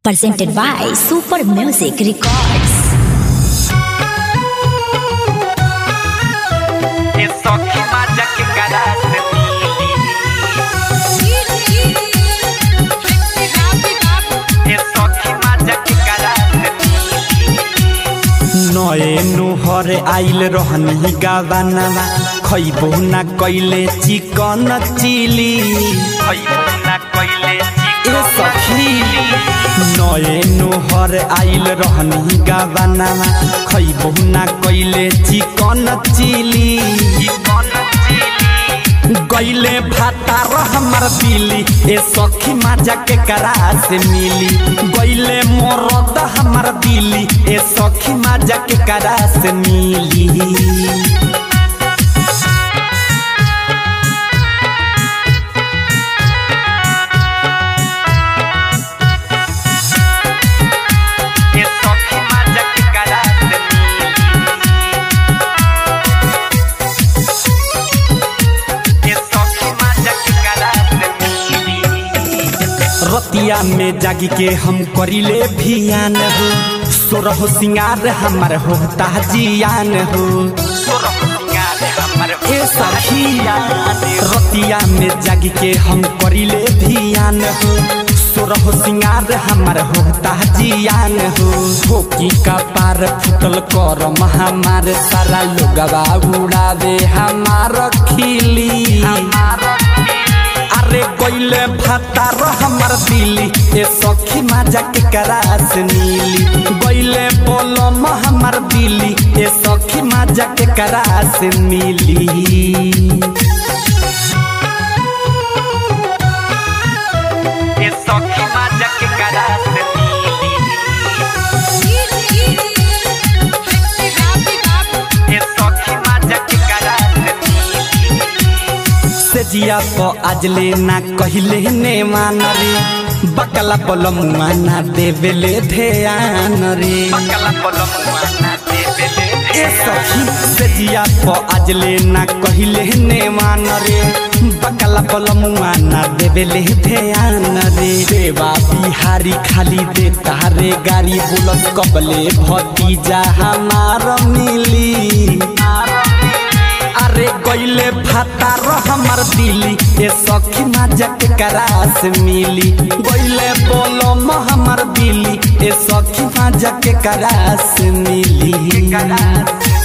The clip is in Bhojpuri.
presented by Super Music Records. Eso que vaya que caraste Eso que vaya que caraste नए नुहर आइल रहनी गावानावा खैबो ना कैले चिकन चिली खैबो ना कइले ए सखी नए नुहर आइल रहनी गावानावा खैबो ना कैले चिकन चिली चिकन चिली गैले भातार हमर दिली ए सखी माजा के करा से मिली गैले मोरद हमर दिली ए सखी माजा के करा से मिली Eso que vaya que caraste Eso que vaya que caraste रतिया में जागी के हम करिले भियान हो सोरह सिंगार हमर होता जियान हो ए सखी रतिया में जागी के हम करिले भियान हो सोरह सिंगार हमर होता जियान हो ठोकी का पार फुटल कर हमार सारा लोगवा उड़ावे हमार खिली अरे कोइले भातार हमर दिली ए सखी माजा के करास नीली गइले बोलम हमर दिली ए सखी माजा के करास मिली Eso que vaya que caraste Eso que vaya que caraste से जिया तो आजले ना कहिले ने मान रे बकला पलमुआ ना देवेले ध्यान रे Bacala polomuana de bele ए सखी से जिया तो आजले ना कहिले ने मान रे बकला पलमुआ ना देवेले ध्यान रे देवा बिहारी खाली दे तारे गाड़ी बुलत कबले भतीजा हमार मिली अरे गइले भातार हमर दिली ए सखी माजा के करास मिली गइले बोलम हमर दिली ए सखी माजा के करास मिली caraste